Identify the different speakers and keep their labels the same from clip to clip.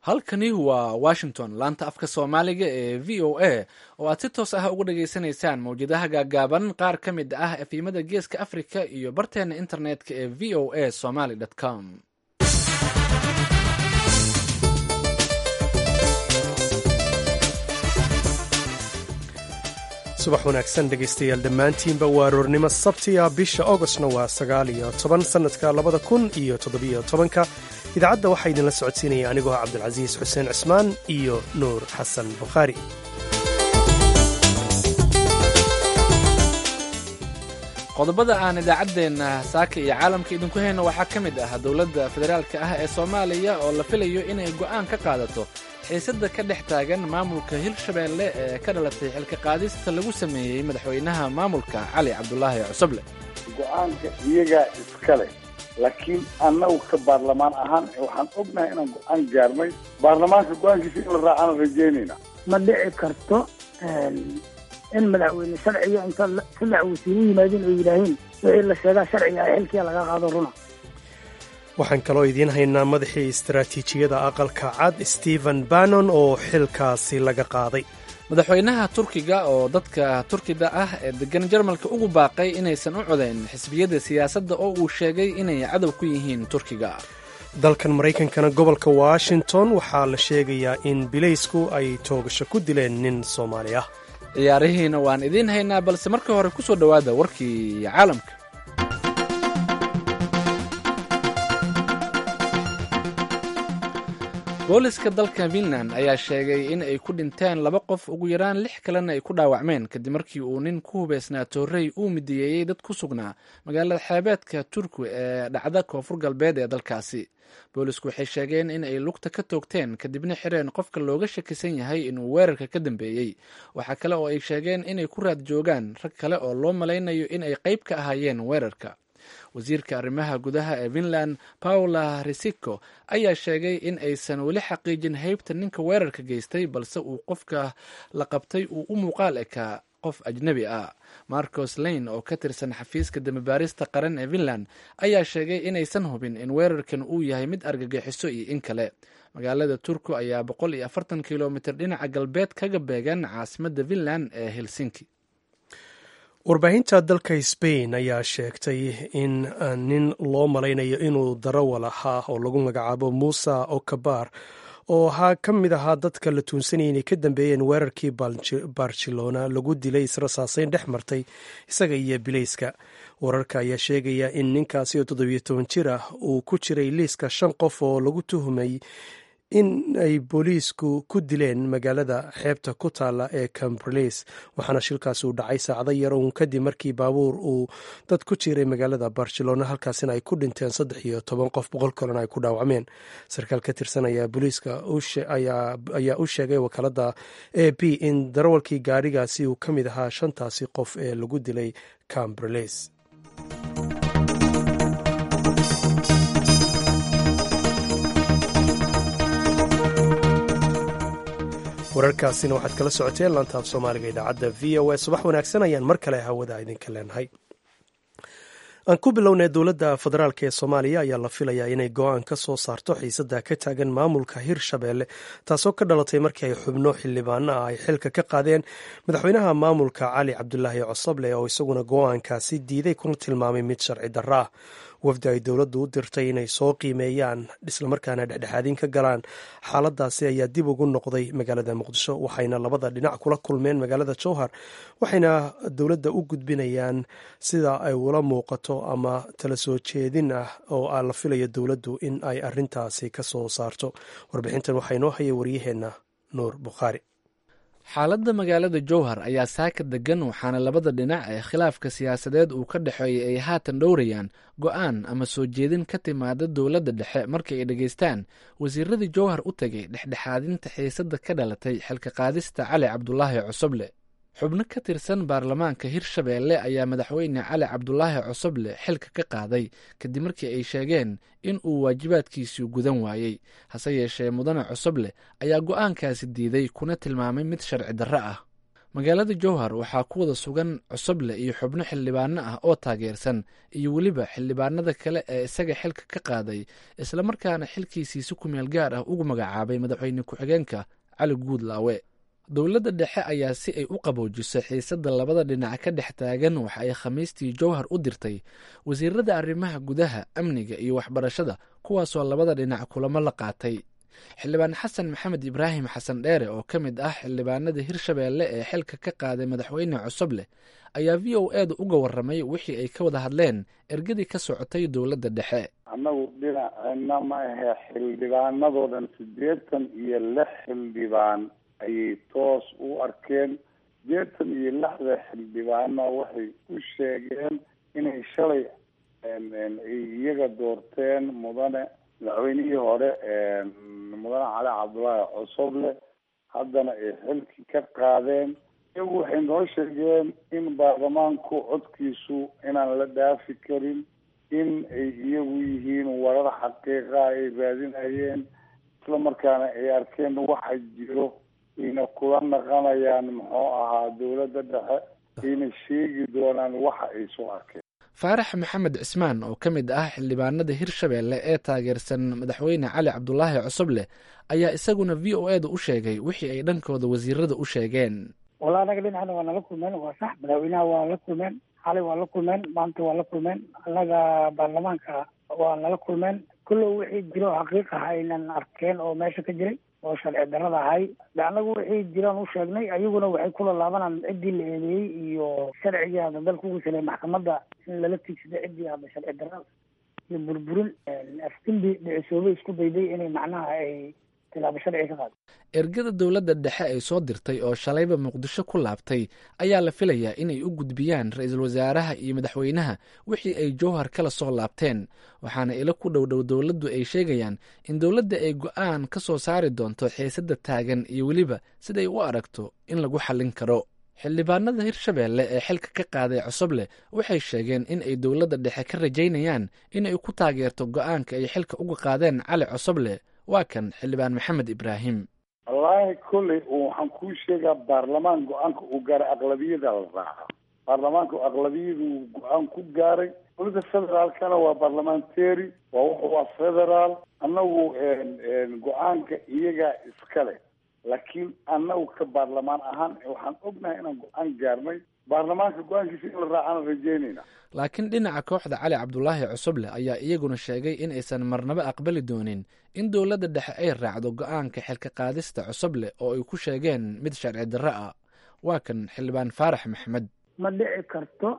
Speaker 1: halkani waa washington laanta afka soomaaliga ee v o a oo aad si toos ah uga dhageysanaysaan mawjadaha gaagaaban qaar ka mid ah efimada geeska africa iyo barteena internetka ee v o a somaly com
Speaker 2: subax wanaagsan dhegaystayaal dhammaantiinba waa aroornimo sabtiya bisha augostna waa sagaal iyo toban sannadka labada kun iyo toddobiyo tobanka idaacadda waxaa idinla socodsiinaya anigoo ah cabdulcasiis xuseen cismaan iyo nuur xasan bukhaari
Speaker 1: qodobada aan idaacaddeenna saaka iyo caalamka idinku hayno waxaa ka mid ah dowladda federaalka ah ee soomaaliya oo la filayo inay go'aan ka qaadato xiisadda ka dhex taagan maamulka hirshabeelle ee ka dhalatay xilka qaadista lagu sameeyey madaxweynaha maamulka cali cabdulaahi cusuble
Speaker 3: go'aanka iyagaa iska leh laakiin annagu ka baarlamaan ahaan waxaan ognahay inaan go'aan gaarnay baarlamaanka go'aankiisa in la raacaan rajaynayna
Speaker 4: ma dhici karto in madaxweyne sharciga inta saddex wasiiru yimaadeen oo yidhaaheen wixii la sheegaa sharciga ah xilkiya laga qaado runa
Speaker 2: waxaan kaloo idiin haynaa madaxii istaraatiijiyada aqalka cad stephen bannon oo xilkaasi laga qaaday
Speaker 1: madaxweynaha turkiga oo dadka turkida ah ee degan jarmalka ugu baaqay inaysan u codayn xisbiyada siyaasadda oo uu sheegay inay cadow ku yihiin turkiga
Speaker 2: dalkan maraykankana gobolka washington waxaa la sheegayaa in bilaysku ay toogasho ku dileen nin soomaali ah
Speaker 1: ciyaarihiina waan idiin haynaa balse marka hore ku soo dhowaada warkii caalamka booliska dalka finland ayaa sheegay in ay ku dhinteen laba qof ugu yaraan lix kalena ay ku dhaawacmeen kadib markii uu nin ku hubeysnaa toorey uu midiyeeyey dad ku sugnaa magaalada xeebeedka turku ee dhacda koonfur galbeed ee dalkaasi boolisku waxay sheegeen in ay lugta ka toogteen kadibna xireen qofka looga shakisan yahay inuu weerarka ka dambeeyey waxaa kale oo ay sheegeen inay ku raad joogaan rag kale oo loo malaynayo in ay qayb ka ahaayeen weerarka wasiirka arrimaha gudaha ee finland paula risiko ayaa sheegay in aysan weli xaqiijin heybta ninka weerarka geystay balse uu qofka la qabtay uu u muuqaal ekaa qof ajnebi ah marcos lane oo ka tirsan xafiiska damibaarista qaran ee finland ayaa sheegay inaysan hubin in weerarkan uu yahay mid argagixiso iyo in kale magaalada turku ayaa boqol iyo afartan kilomitir dhinaca galbeed kaga beegan caasimadda finland ee helsinki
Speaker 2: warbaahinta dalka sbain ayaa sheegtay in nin loo malaynayo inuu darawal ahaa oo lagu magacaabo musa okabar oo ahaa ka mid ahaa dadka la tuunsanaya inay ka dambeeyeen weerarkii barcelona lagu dilay israsaaseyn dhex martay isaga iyo bilayska wararka ayaa sheegaya in ninkaasi oo toddobiyo toban jir ah uu ku jiray liiska shan qof oo lagu tuhumay in ay booliisku ku dileen magaalada xeebta ku taalla ee camberleys waxaana shilkaasi uu dhacay saacdo yar uun kadib markii baabuur uu dad ku jiray magaalada barcelona halkaasina ay ku dhinteen saddex iyo toban qof boqol kalena ay ku dhaawacmeen sarkaal ka tirsan ayaa booliiska ayaa u sheegay wakaalada a b in darawalkii gaadhigaasi uu ka mid ahaa shantaasi qof ee lagu dilay camberleys wararkaasina waxaad kala socoteen laantaaf soomaaliga idaacadda v o a subax wanaagsan ayaan mar kale hawada idinka leenahay aan ku bilownay dowladda federaalk ee soomaaliya ayaa la filayaa inay go-aan ka soo saarto xiisadda ka taagan maamulka hirshabeelle taasoo ka dhalatay markii ay xubno xildhibaano ah ay xilka ka qaadeen madaxweynaha maamulka cali cabdulaahi cosoble oo isaguna go-aankaasi diiday kuna tilmaamay mid sharci darro ah wafdi ay dowladdu u dirtay inay soo qiimeeyaan islamarkaana dhexdhexaadin ka galaan xaaladaasi ayaa dib ugu noqday magaalada muqdisho waxayna labada dhinac kula kulmeen magaalada jowhar waxayna dowladda u gudbinayaan sida ay ula muuqato ama tala soo jeedin ah oo la filayo dowladdu in ay arintaasi ka soo saarto warbixintan waxaa inoo hayay waryaheenna nuur bukhaari
Speaker 1: xaaladda magaalada jowhar ayaa saaka degan waxaana labada dhinac ee khilaafka siyaasadeed uu ka dhexeeyay ay haatan dhowrayaan go-aan ama soo jeedin ka timaada dowladda dhexe markii ay dhegaystaan wasiiradii jowhar u tegay dhexdhexaadinta xiisadda ka dhalatay xilka qaadista cali cabdulaahi cosoble xubno ka tirsan baarlamaanka hirshabeelle ayaa madaxweyne cali cabdulaahi cosoble xilka ka qaaday kadib markii ay sheegeen in uu waajibaadkiisii gudan waayey hase yeeshee mudane cosoble ayaa go-aankaasi diiday kuna tilmaamay mid sharci darro ah magaalada jowhar waxaa ku wada sugan cusuble iyo xubno xildhibaano ah oo taageersan iyo weliba xildhibaanada kale ee isaga xilka ka qaaday islamarkaana xilkiisii si kumeel gaar ah ugu magacaabay madaxweyne ku-xigeenka cali guudlaawe dowladda dhexe ayaa si ay u qaboojiso xiisadda labada dhinac ka dhex taagan waxa ay khamiistii jowhar u dirtay wasiirada arrimaha gudaha amniga iyo waxbarashada kuwaasoo labada dhinac kulamo la qaatay xildhibaan xasan maxamed ibraahim xasan dheere oo ka mid ah xildhibaanada hirshabeelle ee xilka ka qaaday madaxweyne cusubleh ayaa v o eeda uga waramay wixii ay ka wada hadleen ergadii ka socotay dowladda dhexe
Speaker 3: annagu dhinaceenna ma ahe xildhibaanadoodan siddeetan iyo lix xildhibaan ayay toos u arkeen siddeetan iyo lixda xildhibaano waxay u sheegeen inay shalay iyaga doorteen mudane madaxweynihii hore mudane cali cabdullaahi cosoble haddana ay xilki ka qaadeen iyagu waxay noo sheegeen in baarlamaanku codkiisu inaan la dhaafi karin in ay iyagu yihiin warar xaqiiqa ay raadinayeen isla markaana ay arkeen waxa jiro ayna kula naqanayaan muxuu ahaa dowladda dhexe ayna sheegi doonaan waxa ay soo arkeen
Speaker 1: faarax maxamed cismaan oo ka mid ah xildhibaanada hirshabeelle ee taageersan madaxweyne cali cabdulaahi cosobleh ayaa isaguna v o e da u sheegay wixii ay dhankooda wasiirada u sheegeen
Speaker 4: wala anaga dhinacna waa nala kulmeen waa sax madaxweynaha waa la kulmeen xalay waa la kulmeen maanta waa la kulmeen annaga baarlamaanka waa nala kulmeen kullow wixii jiro xaqiiq ah aynan arkeen oo meesha ka jiray oo sharci darada ahay de annagu wixii jiraan u sheegnay ayaguna waxay kula laabanaan ciddii la eedeeyey iyo sharcigii hadda dalka ugu salay maxkamadda in lala tiigsado ciddii hadda sharci darada iyo burburin afdimbi dhicisoobay isku dayday inay macnaha ay tilaabo sharci ka qaado
Speaker 1: ergada dowladda dhexe ay soo dirtay oo shalayba muqdisho ku laabtay ayaa la filayaa inay u gudbiyaan ra-iisul wasaaraha iyo madaxweynaha wixii ay jowhar kala soo laabteen waxaana ilo ku dhowdhow dowladdu ay sheegayaan in dowladda ay go-aan ka soo saari doonto xiisadda taagan iyo weliba siday u aragto in lagu xallin karo xildhibaanada hirshabeelle ee xilka ka qaaday cosoble waxay sheegeen in ay dowladda dhexe ka rajaynayaan inay ku taageerto go-aanka ay xilka uga qaadeen cali cosoble waa kan xildhibaan maxamed ibraahim
Speaker 3: wallaahi kolley waxaan kuu sheegaa baarlamaan go-aanka uu gaaray aqlabiyada la raaca baarlamaanka aqlabiyadu go-aan ku gaaray dowladda federaalkana waa barlamentary waa wuxu waa federaal annagu go-aanka iyagaa iskale laakiin annagu ka baarlamaan ahaan waxaan ognahay inaan go-aan gaarnay baarlamaanka go-aankiisa in la raacaan rajeynayna
Speaker 1: laakiin dhinaca kooxda cali cabdulaahi cusuble ayaa iyaguna sheegay in aysan marnabo aqbali doonin in dowladda dhexe ay raacdo go-aanka xilka qaadista cusuble oo ay ku sheegeen mid sharci darro ah waa kan xildhibaan faarax maxmed
Speaker 4: ma dhici karto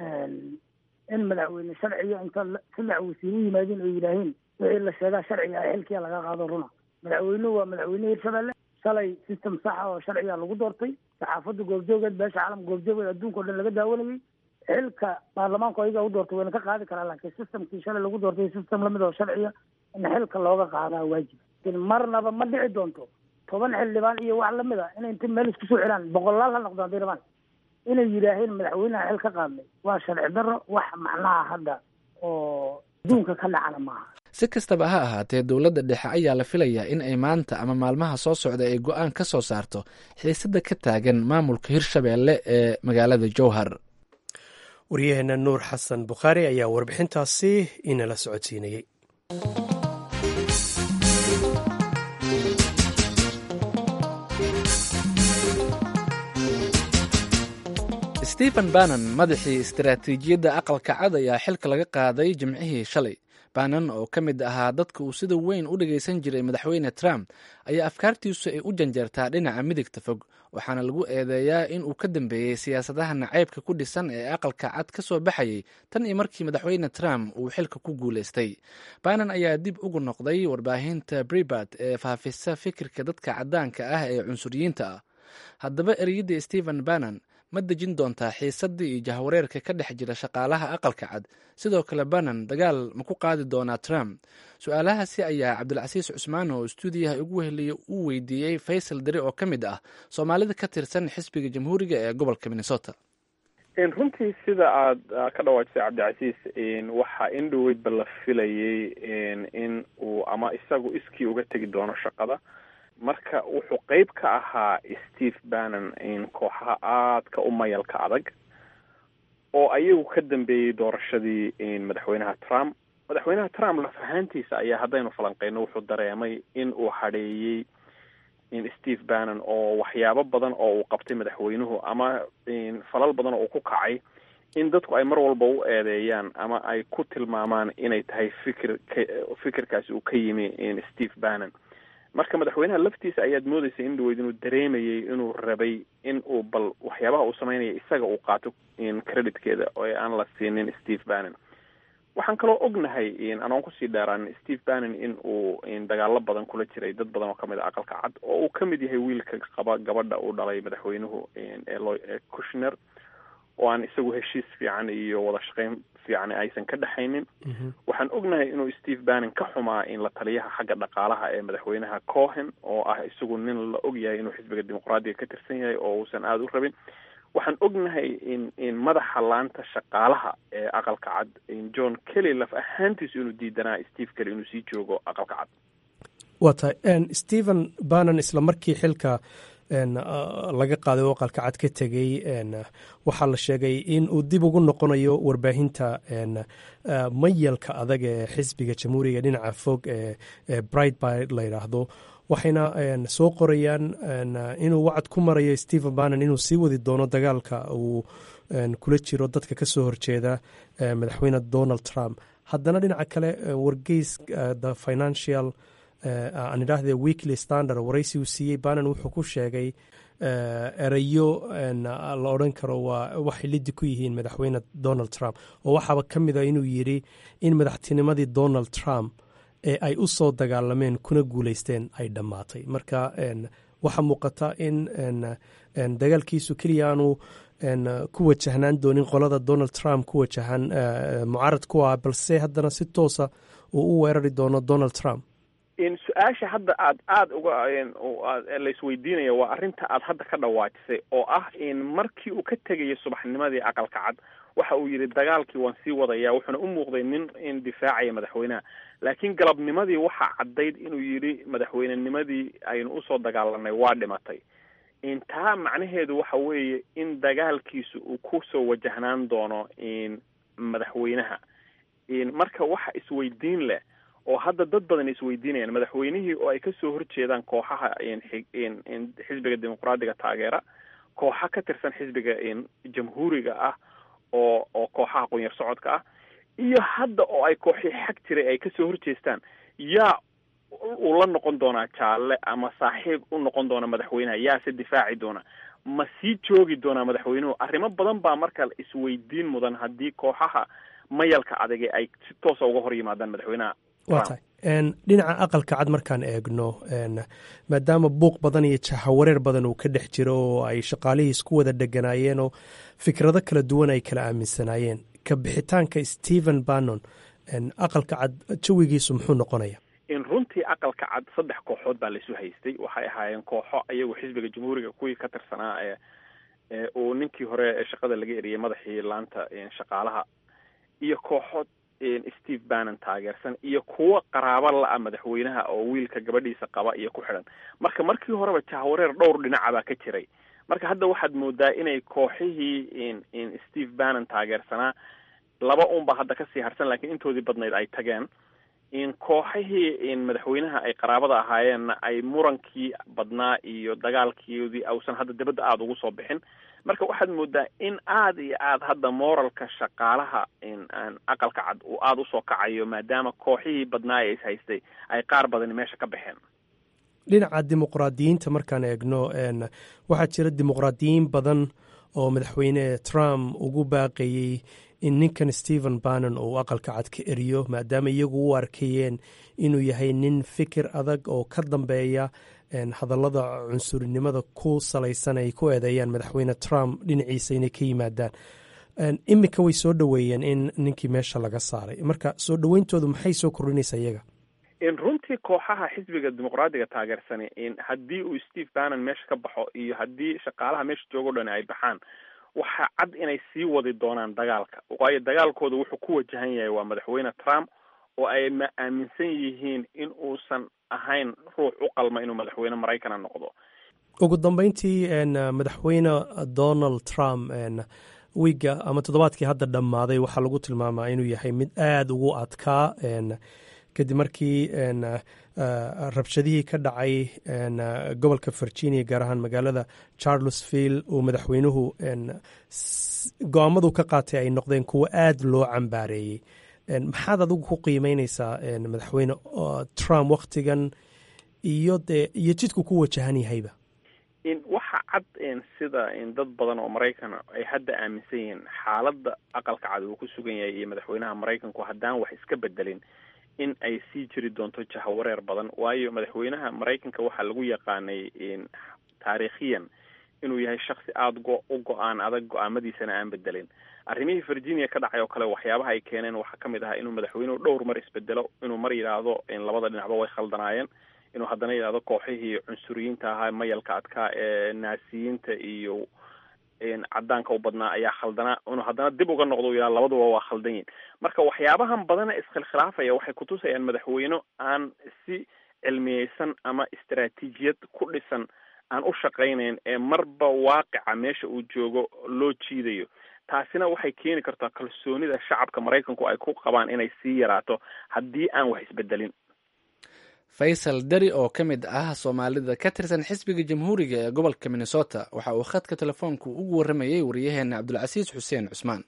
Speaker 4: in madaxweyne sharciga inta saddex wasiir u yimaadeen oo yidhaaheen wixii la sheegaa sharciga ah xilkiya laga qaado runa madaxweynuhu waa madaxweyne hirshabelle shalay system saxa oo sharciga lagu doortay saxaafadda goobjoogeed beesha caalamka goobjoogeed adduunka o dhan laga daawanayay xilka baarlamaanku ayaga u doortay wayna ka qaadi karaa laakiin systemkii shalay lagu doortay system lamid oo sharciya in xilka looga qaadaa waajib lakin marnaba ma dhici doonto toban xildhibaan iyo wax lamid a inay inta meel isku soo xiraan boqolaal ha noqdaan haday rabaan inay yidhaaheen madaxweyneha xil ka qaadnay waa sharci darro wax macnaha hadda oo adduunka ka dhacana maaha
Speaker 1: si kastaba ha ahaatee dowladda dhexe ayaa la filayaa in ay maanta ama maalmaha soo socda ay go-aan ka soo saarto xiisadda ka taagan maamulka hirshabeelle ee magaalada jowhar
Speaker 2: waryaheena nuur xasan bukhaari ayaa warbixintaasi inala socodsiinayey
Speaker 1: stephen bannon madaxii istaraatiijiyadda aqalka cad ayaa xilka laga qaaday jimcihii shalay bannon oo ka mid ahaa dadka uu sida weyn u dhagaysan jiray madaxweyne trump ayaa afkaartiisu ay u janjeertaa dhinaca midigta fog waxaana lagu eedeeyaa in uu ka dambeeyey siyaasadaha nacaybka ku dhisan ee aqalka cad ka soo baxayay tan iyo markii madaxweyne trump uu xilka ku guulaystay bannon ayaa dib ugu noqday warbaahinta bribart ee faafisa fikirka dadka caddaanka ah ee cunsuriyiinta ah haddaba ereyadda stephen bannon ma dejin doontaa xiisadii iyo jahwareerka ka dhex jira shaqaalaha aqalka cad sidoo kale bannon dagaal ma ku qaadi doonaa trump su-aalahaasi ayaa cabdilcasiis cusmaan oo stuudiyaha ugu weheliya uu weydiiyey faysal dare oo ka mid ah soomaalida ka tirsan xisbiga jamhuuriga ee gobolka minnesota
Speaker 5: runtii sida aada ka dhawaajisay cabdicasiis waxaa in dhoweydba la filayay in uu ama isagu iskii uga tegi doono shaqada marka wuxuu qeyb ka ahaa steve bannon in kooxaha aadka u mayalka adag oo ayagu ka dambeeyey doorashadii madaxweynaha trump madaxweynaha trump laf ahaantiisa ayaa haddaynu falanqeyno wuxuu dareemay in uu hadheeyey in steve bannon oo waxyaabo badan oo uu qabtay madaxweynuhu ama falal badan oo uu ku kacay in dadku ay mar walba u eedeeyaan ama ay ku tilmaamaan inay tahay fikir fikirkaasi uu ka yimi steve bannon marka madaxweynaha laftiisa ayaad moodeysa in dhaweyd inuu dareemayay inuu rabay in uu bal waxyaabaha uu sameynaya isaga uu qaato creditkeeda oo aan la siinin steve bannon waxaan kaloo ognahay anoon kusii dheeraan steve bannon in uu dagaalo badan kula jiray dad badan oo kamid a aqalka cad oo uu kamid yahay wiilka qaba gabadha uu dhalay madaxweynuhu elo cushner oo aan isagu heshiis fiican iyo wada shaqeyn fiican aysan ka dhexaynin waxaan ognahay inuu steve bannon ka xumaa in la taliyaha xagga dhaqaalaha ee madaxweynaha cohen oo ah isagu nin la og yahay inuu xisbiga dimuqraadiga ka tirsan yahay oo uusan aada u rabin waxaan ognahay in in madaxa laanta shaqaalaha ee aqalka cad john kelly laf ahaantiisu inuu diidanaa steve kelly inuu sii joogo aqalka cad
Speaker 2: waa tahay stephen bannon isla markii xilka laga qaaday oo aqalka cad ka tegey waxaa la sheegay in uu dib ugu noqonayo warbaahinta mayalka adag ee xisbiga jamhuuriga dhinaca fog ee brightby la yidhaahdo waxayna soo qorayaan inuu wacad ku marayo stephen bannon inuu sii wadi doono dagaalka uu kula jiro dadka ka soo horjeeda madaxweyne donald trump haddana dhinaca kale wargeys the financial aan idhaahde weekly standard waraysi uu siiyey bannon wuxuu ku sheegay erayo la odhan karo waa waxay lidi ku yihiin madaxweyne donald trump oo waxaaba ka mid a inuu yidhi in madaxtinimadii donald trump ee ay u soo dagaalameen kuna guuleysteen ay dhammaatay marka waxaa muuqata in dagaalkiisu keliya aanu ku wajahnaan doonin qolada donald trump ku wajahan mucaarad ku ah balse haddana si toosa uu u weerari doono donald trump
Speaker 5: su-aasha hadda aad aada uga laisweydiinaya waa arrinta aad hadda ka dhawaajisay oo ah in markii uu ka tegayay subaxnimadii aqalka cad waxa uu yidhi dagaalkii waan sii wadaya wuxuuna u muuqday nin in difaacaya madaxweynaha laakiin galabnimadii waxaa caddayd inuu yidhi madaxweynenimadii aynu usoo dagaalanay waa dhimatay taa macnaheedu waxa weeye in dagaalkiisu uu kusoo wajahnaan doono madaxweynaha marka waxa isweydiin leh oo hadda dad badan isweydiinayaan madaxweynihii oo ay kasoo horjeedaan kooxaha xisbiga dimuqraadiga taageera kooxa ka tirsan xisbiga jamhuuriga ah oo oo kooxaha qunyar socodka ah iyo hadda oo ay kooxii xag jiray ay kasoo horjeestaan yaa uu la noqon doonaa jaalle ama saaxiib u noqon doona madaxweynaha yaase difaaci doona ma sii joogi doonaa madaxweynuhu arrimo badan baa marka isweydiin mudan haddii kooxaha mayalka adage ay si toosa uga hor yimaadaan madaxweynaha
Speaker 2: waa tahay dhinaca aqalka cad markaan eegno maadaama buuq badan iyo jahawareer badan uu ka dhex jiro oo ay shaqaalihii isku wada dheganaayeen oo fikrado kala duwan ay kala aaminsanaayeen ka bixitaanka stephen bannon aqalka cad jawigiisu muxuu noqonaya
Speaker 5: in runtii aqalka cad saddex kooxood baa laisu haystay waxay ahaayeen kooxo iyagu xisbiga jamhuuriga kuwii ka tirsanaa ee uu ninkii hore ee shaqada laga eriyey madaxii laanta shaqaalaha iyo kooxood steve bannon taageersan iyo kuwo qaraabo la-a madaxweynaha oo wiilka gabadhiisa qaba iyo ku xidhan marka markii horeba jahwareer dhowr dhinaca baa ka jiray marka hadda waxaad moodaa inay kooxihii steve bannon taageersanaa laba unba hadda kasii harsan laakiin intoodii badnayd ay tageen in kooxihii madaxweynaha ay qaraabada ahaayeenna ay murankii badnaa iyo dagaalkoodii ausan hadda dibadda aada ugu soo bixin marka waxaad moodaa in aada iyo aada hadda moralka shaqaalaha aqalka cad uu aada usoo kacayo maadaama kooxihii badnaa ee is haystay ay qaar badani meesha ka baxeen
Speaker 2: dhinaca dimuqraadiyiinta markaan eegno waxaa jira dimuqraadiyiin badan oo madaxweyne trump ugu baaqayey in ninkan stephen bannon uu aqalka cad ka eriyo maadaama iyagu u arkayeen inuu yahay nin fikir adag oo ka dambeeya hadallada cunsurinimada ku salaysan ay ku eedeeyaan madaxweyne trump dhinaciisa inay ka yimaadaan iminka way soo dhoweeyeen in ninkii meesha laga saaray marka soo dhoweyntoodu maxay soo kordhinaysaa iyaga
Speaker 5: in runtii kooxaha xisbiga dimuqraadiga taageersani in haddii uu steve bannon meesha ka baxo iyo haddii shaqaalaha meesha joogo dhan ay baxaan waxaa cad inay sii wadi doonaan dagaalka waayo dagaalkooda wuxuu ku wajahan yahay waa madaxweyne trump oo ay ma aaminsan yihiin in uusan ahayn ruux u qalma inuu madaxweyne maraykana noqdo
Speaker 2: ugu dambeyntii madaxweyne donald trump wiigga ama toddobaadkii hadda dhammaaday waxaa lagu tilmaamaa inuu yahay mid aada ugu adkaa kadib markii rabshadihii ka dhacay gobolka virginia gaar ahaan magaalada charlesville uu madaxweynuhu go-aamadu ka qaatay ay noqdeen kuwo aada loo cambaareeyey maxaad adigu ku qiimeyneysaa madaxweyne trump waktigan iyo dee iyo jidku ku wajahan yahayba
Speaker 5: waxa cad sida dad badan oo maraykan ay hadda aaminsan yihiin xaaladda aqalka cad uu ku sugan yahay iyo madaxweynaha maraykanku haddaan wax iska bedelin in ay sii jiri doonto jahawareer badan waayo madaxweynaha maraykanka waxaa lagu yaqaanay taariikhiyan inuu yahay shaksi aada go u go-aan adag go-aamadiisana aan bedelin arrimihii virginia ka dhacay oo kale waxyaabaha ay keeneen waxaa ka mid ahaa inuu madaxweynuhu dhowr mar isbedelo inuu mar yidhaahdo labada dhinacba way khaldanaayeen inuu haddana yidhahdo kooxihii cunsuriyiinta ahaa mayalka adkaa ee naasiyiinta iyo cadaanka u badnaa ayaa khaldanaa inuu haddana dib uga noqdo u yidhahdo labaduba waa khaldan yihin marka waxyaabahan badana iskhilkhilaafaya waxay kutusayaan madaxweyne aan si cilmiyeysan ama istaraatiijiyad ku dhisan aan u shaqaynayn ee marba waaqica meesha uu joogo loo jiidayo taasina waxay keeni kartaa kalsoonida shacabka maraykanku ay ku qabaan inay sii yaraato haddii aan wax isbedelin
Speaker 1: faysal deri oo ka mid ah soomaalida ka tirsan xisbiga jamhuuriga ee gobolka minnesota waxa uu khadka telefoonku ugu warramayey wariyaheena cabdulcasiis xuseen cusmaan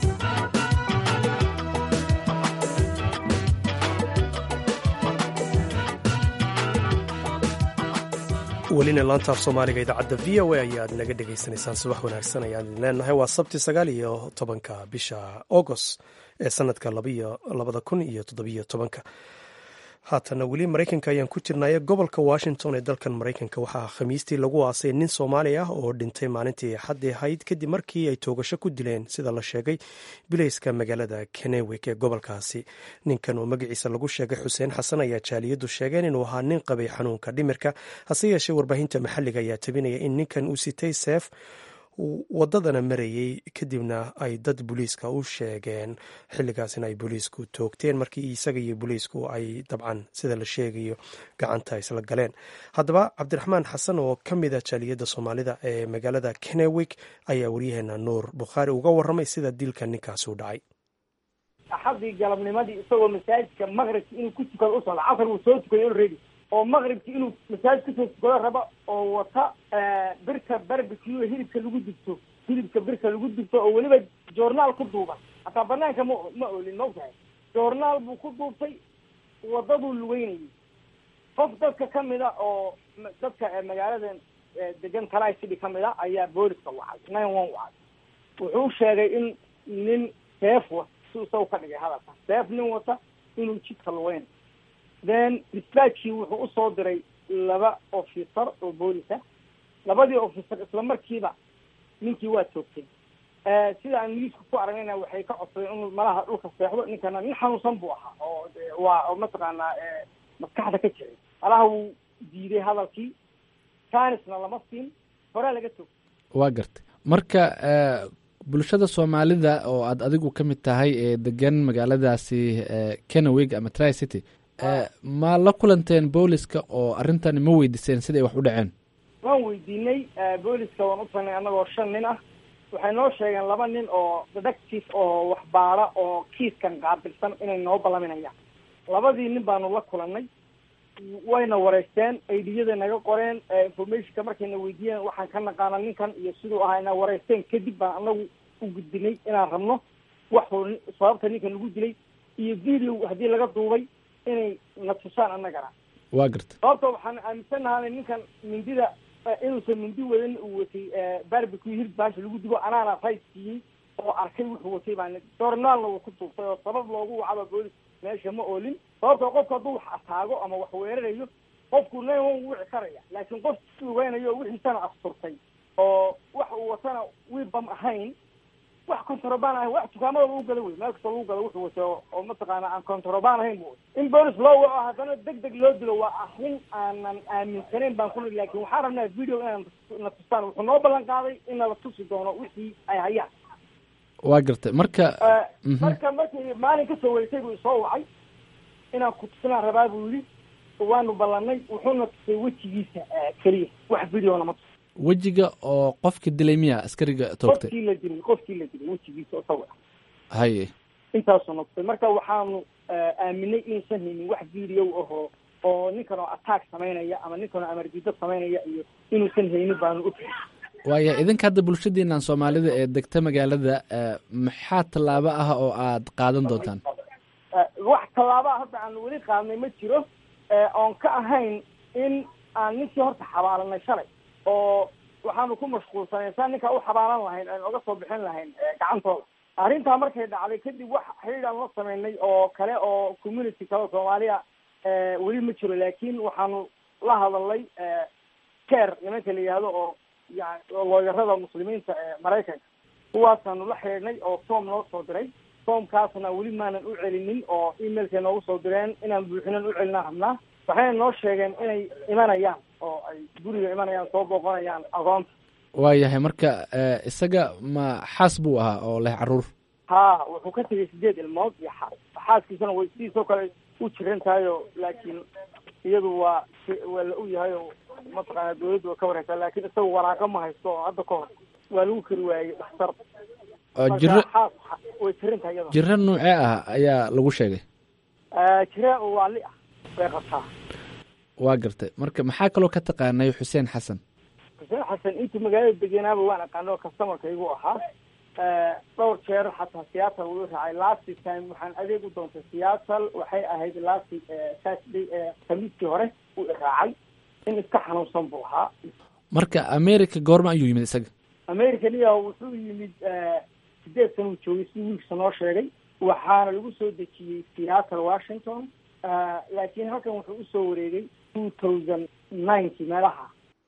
Speaker 2: welina laantaaf soomaaliga idaacadda v o a ayaad naga dhegaysanaysaan subax wanaagsan ayaan idin leenahay waa sabti sagaal iyo tobanka bisha agost ee sanadka labada kun iyo toddobiyo tobanka haatana weli maraykanka ayaan ku jirnaya gobolka washington ee dalkan maraykanka waxaa khamiistii lagu aasay nin soomaali ah oo dhintay maalintii axaddii ahayd kadib markii ay toogasho ku dileen sida la sheegay bilayska magaalada kenewik ee gobolkaasi ninkan oo magaciisa lagu sheegay xuseen xasan ayaa jaaliyadu sheegeen inuu ahaa nin qabay xanuunka dhimirka hase yeeshee warbaahinta maxalliga ayaa tabinaya in ninkan uu sitay seef wadadana marayey kadibna ay dad booliiska u sheegeen xilligaasina ay booliisku toogteen markii isaga iyo booliisku ay dabcan sida la sheegayo gacanta isla galeen haddaba cabdiraxmaan xasan oo ka mid a jaaliyadda soomaalida ee magaalada kenewik ayaa waryaheena nuur bukhaari uga warramay sida dilka ninkaasi u dhacay
Speaker 6: axadii galabnimadii isagoo masaajidka maqribka inuu ku tukado u socda casar wuu soo tukay already oo maqribki inuu masaajid kusoo tukado raba oo wata birta barbecue hilibka lagu dubto hilibka birta lagu dubto oo weliba journaal ku duuban hataa banaanka ma ma olin maogtahay journaal buu ku duubtay wadaduu lugeynayay qof dadka kamid a oo dadka magaaladan degan kalai city kamid a ayaa booliska wacay nine one wacay wuxuu sheegay in nin seef wa si isaga ka dhigay hadalka seef nin wata inuu jidka lugeynayo then dispatchkii wuxuu usoo diray laba officer oo boolisa labadii officer isla markiiba ninkii waa toogtay sida aan miiska ku aragnayna waxay ka codsadeen inuu malaha dhulka seexdo ninkana nin xanuunsan buu ahaa oo waa oo mataqaanaa maskaxda ka jiray malaha wuu diiday hadalkii tanisna lama siin horaa laga toogtay
Speaker 1: waa gartay marka bulshada soomaalida oo aad adigu ka mid tahay ee degan magaaladaasi kenawig ama tri city ma la kulanteen booliska oo arrintani ma weydiiseen sida ay wax u dhaceen
Speaker 6: waan weydiinay booliska waan u tagnay annagoo shan nin ah waxay noo sheegeen laba nin oo detective oo waxbaara oo kiiskan qaabilsan inay noo ballaminayaan labadii nin baanu la kulanay wayna wareysteen aidiyada naga qoreen informationka markayna weydiiyeen waxaan ka naqaana ninkan iyo siduu ahaa ina wareysteen kadib baan anagu u gudbinay inaan rabno waxuu sababta ninkan lagu dilay iyo video haddii laga duubay inay na tusaan annagana
Speaker 1: waa garta
Speaker 6: sababta waxaan aaminsanahay ninkan mindida inuusan mindi wadan uu watay barbecue hilib baasha lagu digo anaana right siiyey oo arkay wuxuu watay baan journaalna wuu ku duubtay oo sabab loogu wacaba boolis meesha ma oolin sababta qofku hadduu wax ataago ama wax weerarayo qofku nin wan wici karaya laakiin qof lugeynayo wixiisana asturtay oo wax uu watana wiibam ahayn wax controbaan ahayn wax dukaamada lagu gala wey meel kasta lagu galo wuxuu watay oo mataqaana aan controbaan ahayn bu in boolis loo waco haddana deg deg loo dilo waa arrin aanan aaminsanayn baan kuli lakin waxaan rabnaa video inaan na tustaan wuxuu noo ballan qaaday in nala tusi doono wixii ay hayaan
Speaker 1: waa gartay marka
Speaker 6: marka markii maalin kasoo weysay buu isoo wacay inaan ku tusinaan rabaa buu yidhi waanu ballanay wuxuuna tusay wejigiisa keliya wax videona ma tus
Speaker 1: wejiga oo qofka dilay miya askariga toogtay
Speaker 6: qofkii la dilay qofkii la dilay wejigiisa oo sawir ah
Speaker 1: haye
Speaker 6: intaasuu na tusay marka waxaanu aaminay inuusan haynin wax video ahoo oo ninkan oo attack samaynaya ama ninkan oo amardido samaynaya iyo inuusan haynin baanu ogtahay
Speaker 1: waaya idinka hadda bulshadiinan soomaalida ee degta magaalada maxaa tallaabo ah oo aad qaadan doontaan
Speaker 6: wax tallaabaa hadda aan weli qaadnay ma jiro oon ka ahayn in aan ninkii horta xabaalanay shalay oo waxaanu ku mashquulsanay saa ninkaa u xabaalan lahayn aan oga soo bixin lahayn gacantooda arrintaa markay dhacday kadib wax xidhiid aan la sameynay oo kale oo community kale soomaaliya weli ma jiro laakiin waxaanu la hadalnay care nimanka la yihahdo oo yani looyarada muslimiinta ee maraykanka kuwaasaanu la xidhiidhnay oo form noo soo diray formkaasna weli maanan u celinin oo emailkay noogu soo direen inaan buuxinan u celinaa rabnaa waxayna noo sheegeen inay imanayaan oo ay guriga imanayaan soo booqanayaan agoonta
Speaker 1: waayahay marka isaga ma xaas buu ahaa oo leh caruur
Speaker 6: ha wuxuu ka tegay sideed ilmood iyo xaas xaaskiisana way sidiisoo kale u jiran tahay o laakiin iyadu waa waa la og yahay oo mataqaana dawladdu way ka wareysaa laakiin isaga waraaqo ma haysto oo hadda ka hor waa lagu kari waayey dhakhtar
Speaker 1: jiro
Speaker 6: xaas way jiran tahay iyada
Speaker 1: jiro noocee ah ayaa lagu sheegay
Speaker 6: jira oo waali ah bay qabtaa
Speaker 1: waa gartay marka maxaa kaloo ka taqaanay xuseen xasan
Speaker 6: xuseen xasan intii magaalada degenaaba waan aqaano customarkaygu ahaa dhowr jeer xataa seattle wuu raacay last time waxaan adeeg u doontay seattle waxay ahayd last saturday khamiiskii hore uu iraacay in iska xanuunsan buu ahaa
Speaker 1: marka america goorma ayuu yimid isaga
Speaker 6: american iya wuxuu yimid sideed sana uu joogay sidii wiilkisa noo sheegay waxaana lagu soo dejiyey seattle washington laakiin halkan wuxuu usoo wareegay two thousand ninety meelaha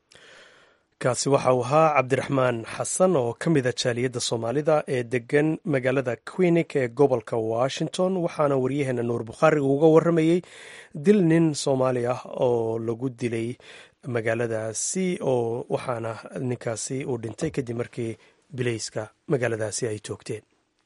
Speaker 2: kaasi waxa uu ahaa cabdiraxmaan xasan oo ka mida jaaliyadda soomaalida ee degan magaalada quinik ee gobolka washington waxaana waryaheena nuur bukhaari uga waramayey dil nin soomaali ah oo lagu dilay magaaladaasi oo waxaana ninkaasi uu dhintay kadib markii bilayska magaaladaasi ay toogteen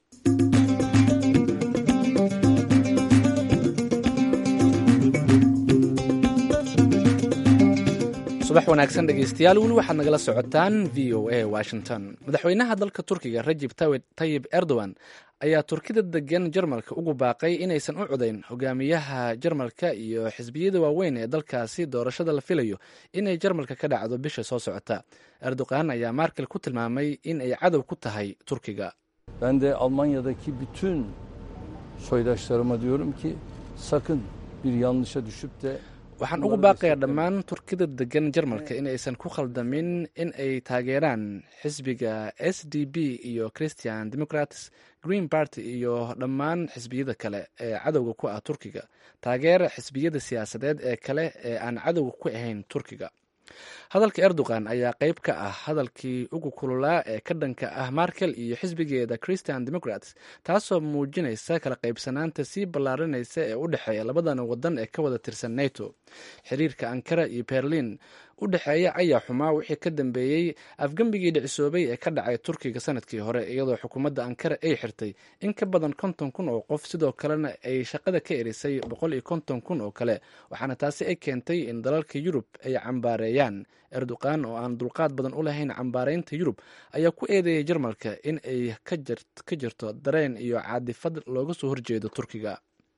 Speaker 1: subax wanaagsan dhegeystayaal weli waxaad nagala socotaan v o a washington madaxweynaha dalka turkiga rajib tayib erdogan ayaa turkida degan jarmalka ugu baaqay inaysan u codayn hogaamiyaha jarmalka iyo xisbiyada waaweyn ee dalkaasi doorashada la filayo inay jarmalka ka dhacdo bisha soo socota erdogan ayaa markel ku tilmaamay in ay cadow ku tahay turkiga
Speaker 7: Ben de Almanya'daki bütün soydaşlarıma diyorum ki sakın bir yanlışa düşüp de
Speaker 1: waxaan ugu baaqayaa dhammaan turkida degan jarmalka in aysan ku khaldamin in ay taageeraan xisbiga s d b iyo christian democrats green party iyo dhammaan xisbiyada kale ee cadowga ku ah turkiga taageera xisbiyada siyaasadeed ee kale ee aan cadowga ku ahayn turkiga hadalka erdogan ayaa qeyb ka ah hadalkii ugu kululaa ee ka dhanka ah markel iyo xisbigeeda christian democrats taasoo muujinaysa kala qaybsanaanta sii ballaarinaysa ee u dhexeeya labadan wadan ee ka wada tirsan nato xiriirka ankara iyo berlin u dhexeeya ayaa xumaa wixii ka dambeeyey afgembigii dhicisoobay ee ka dhacay turkiga sanadkii hore iyadoo xukuumadda ankara ay xirtay in ka badan konton kun oo qof sidoo kalena ay shaqada ka erisay boqol iyo konton kun oo kale waxaana taasi ay keentay in dalalka yurub ay cambaareeyaan erdogan oo aan dulqaad badan u lahayn cambaareynta yurub ayaa ku eedeeyay jarmalka in ay ka jirto dareen iyo caadifad looga soo horjeedo turkiga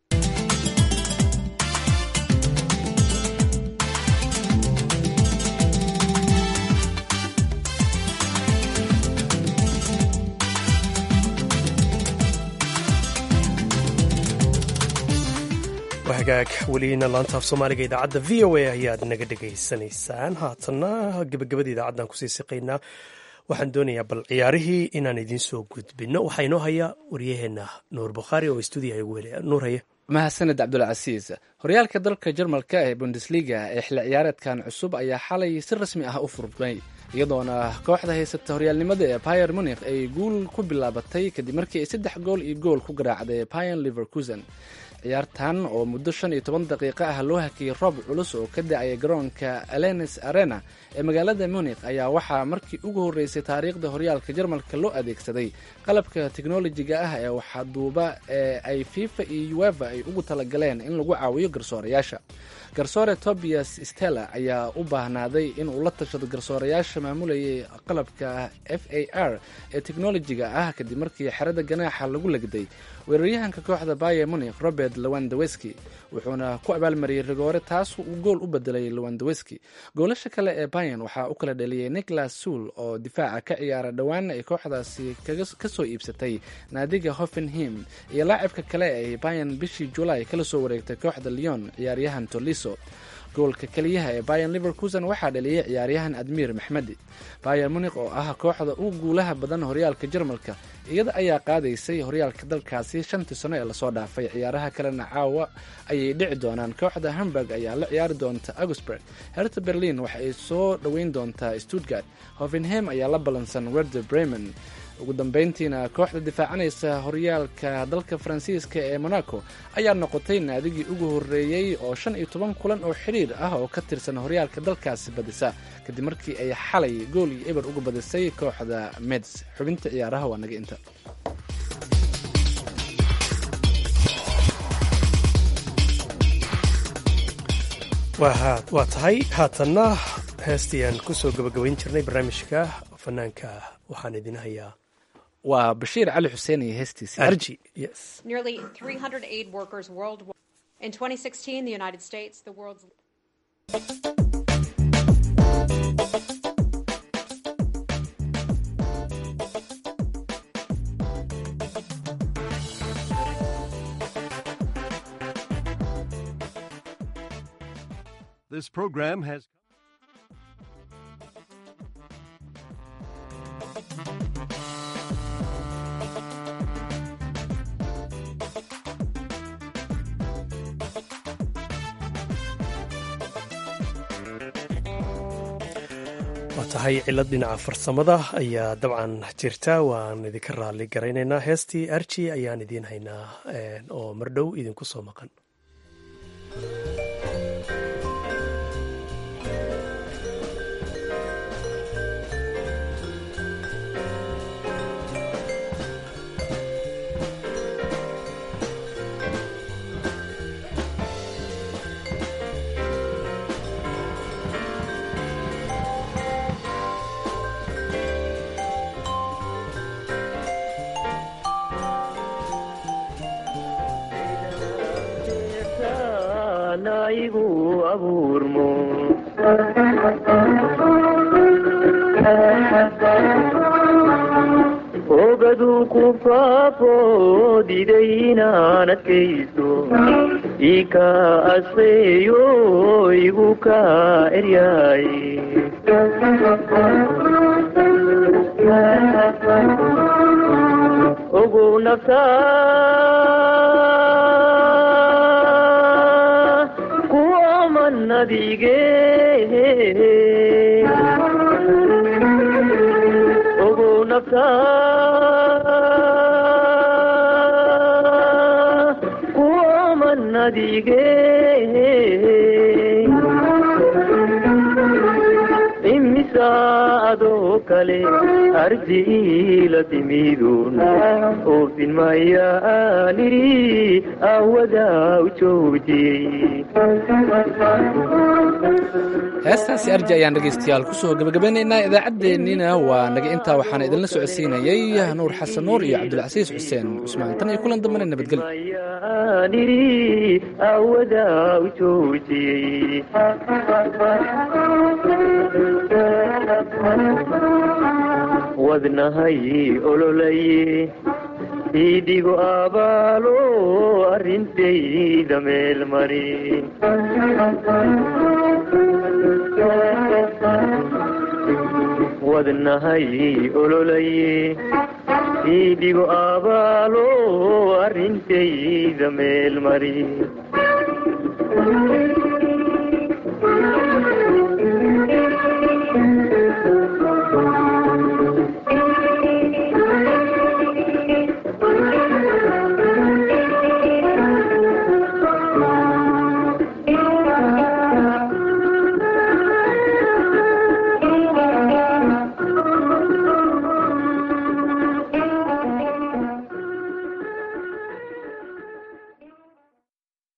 Speaker 2: hagaag weliina laanta af soomaaliga idaacadda v o a ayaad naga dhegaysanaysaan haatanna gebagabada idaacaddan kusii siqaynaa waxaan doonayaa bal ciyaarihii inaan idiin soo gudbino waxaa inoo hayaa waryaheena nuur bukhaari oo stuudiyaha igu welaya nuur haye
Speaker 1: mahadsaned cabdulcasiis horyaalka dalka jarmalka ee bundesliga ee xilli ciyaareedkan cusub ayaa xalay si rasmi ah u furmay iyadoona kooxda haysata horyaalnimada ee bayer munikh ay guul ku bilaabatay kadib markii ay saddex gool iyo gool ku garaacday bayan liverkusen ciyaartan oo muddo shan iyo toban daqiiqo ah loo hakiyey roob culus oo ka da-aya garoonka alenis arena ee magaalada munikh ayaa waxaa markii ugu horreysay taariikhda horyaalka jarmalka loo adeegsaday qalabka teknolojiga ah ee waxaduuba ee ay fifa iyo ueva ay ugu talagaleen in lagu caawiyo garsoorayaasha garsoore tobias stella ayaa u baahnaaday inuu la tashado garsoorayaasha maamulayay qalabka f a r ee teknolojiga ah kadib markii xerada ganaaxa lagu legday weeraryahanka kooxda bayer munikh robert lewandowski wuxuuna ku abaalmariyey rigoore taas uu gool u bedelay lewandowski goolasha kale ee bayan waxaa u kala dhaliyey nicholas suul oo difaaca ka ciyaara dhowaana ay kooxdaasi kasoo iibsatay naadiga hoffenhim iyo laacibka kale ay bayan bishii julaay kala soo wareegtay kooxda leon ciyaaryahan toliso goolka keliyaha ee bayan liverkusen waxaa dhaliyey ciyaaryahan admir maxmedi bayer munikh oo ah kooxda ugu guulaha badan horyaalka jarmalka iyada ayaa qaadaysay horyaalka dalkaasi shantii sano ee lasoo dhaafay ciyaaraha kalena caawa ayay dhici doonaan kooxda hamburg ayaa la ciyaari doonta augsburg herta berlin waxa ay soo dhoweyn doontaa stuttgart hovenhem ayaa la ballansan werder bremen ugu dambeyntiina kooxda difaacanaysa horyaalka dalka faransiiska ee monaco ayaa noqotay naadigii ugu horreeyey oo shan iyo toban kulan oo xidhiir ah oo ka tirsan horyaalka dalkaasi badisa kadib markii ay xalay gool iyo eber uga badisay kooxda meds xubinta ciyaaraha waa naga inta
Speaker 2: waa tahay haatanna heestii aan kusoo gabagabayn jirnay barnaamijka fanaanka waxaan idin hayaa
Speaker 1: waa bashiir cali xuseen iyo heestiisi
Speaker 2: arji yes
Speaker 8: Nearly 300 aid workers worldwide. In 2016, the United States, the world's
Speaker 9: This program has.
Speaker 2: waa tahay cilad dhinaca farsamada ayaa dabcan jirta waan idinka raali garaynaynaa heestii arji ayaan idiin haynaa oo mardhow idinku soo maqan
Speaker 10: igu abuurmo ogaduu ku faafo diday inaan adkaysto ii ka asqeeyo igu ka eryaay ogow naftaa kuwaman nadige ogow naftaa kuwaman nadige imisa adoo kale arjiila timidun oofin mayaaniri awadaa u joojiyey
Speaker 1: heestaasi arji ayaan dhegaystayaal kusoo gebagabeynaynaa idaacaddeenniina waa naga intaa waxaana idinla socodsiinayey nuur xasan nuur iyo cabdulcasiis xuseen cusmaan tan iyo kulan dambana nabadgelyo
Speaker 10: mayaaniri awadaa u joojiyey wadnahay ololaye idigo abaalo arrintayda meel mari wadnahay ololaye idigo abaalo arrintayda meel mari